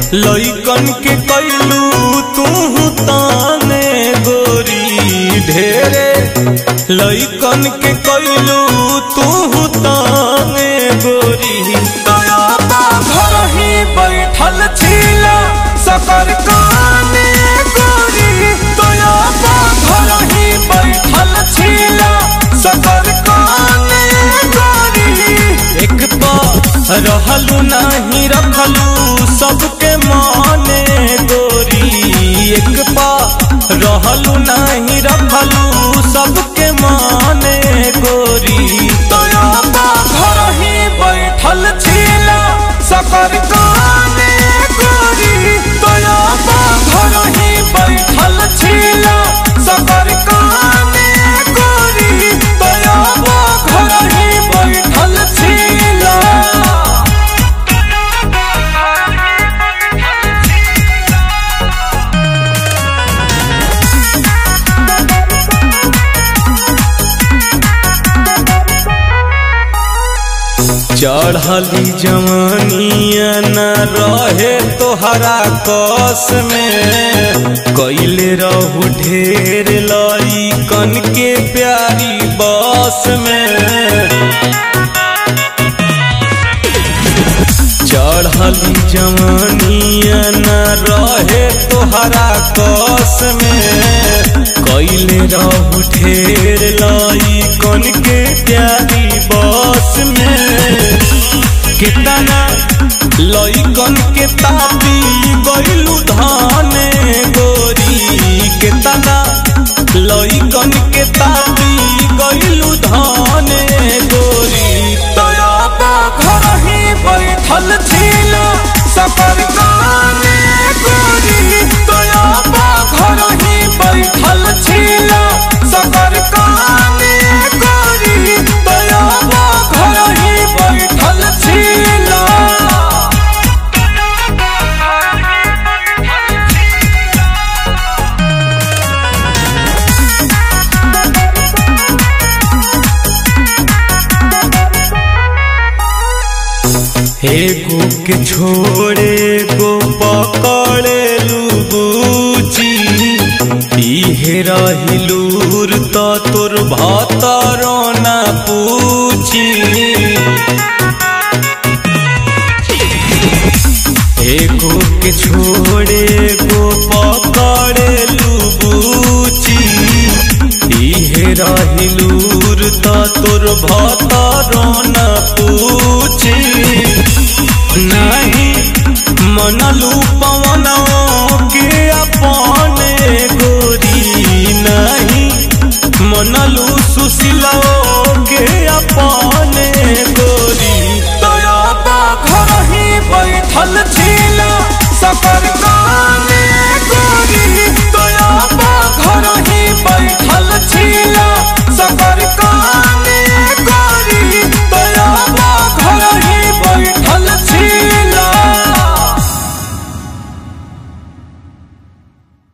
लइकन के कैलू तू ताने गोरी ढेरे लइकन के कैलू तू ताने गोरी दया बा घर ही बैठल छीला सकर काने गोरी दया बा घर ही बैठल छीला सकर काने गोरी एक पा रहलू नहीं रखलू सबके माने गोरी एक पा रहलू नहीं रखलू सबके माने गोरी दया बा घर ही बैठल छीला सकर काने गोरी दया बा घर ही बैठल छीला सकर काने गोरी दया बा घर ही बैठल छीला चढ़ली जवानिया न रहे तोहरा कस में कैले रहू ढेर लई कन के प्यारी बस में चढ़ली जवानिया न रहे तोहरा कस में कैले रहू ढेर लाई कन के प्यारी बस में कितना लइकन के तापी गइलू धाने गोरी कितना लइकन के तापी गइलू धाने गोरी दया बा घर ही बैठल छीला सफर काने गोरी दया बा घर ही बैठल छीला सफर काने गोरी दया बा घर ही बैठल छीला एगो के छोड़े गो पकड़े लुबूची इहे रहिलूर त तोर भतरो ना पूछी एगो के छोड़े गो पकड़े लुबूची इहे रहिलूर त तोर भतरो ना पूछी नहीं मनलू पवनों के अपने गोरी नहीं मनलू सुशीलो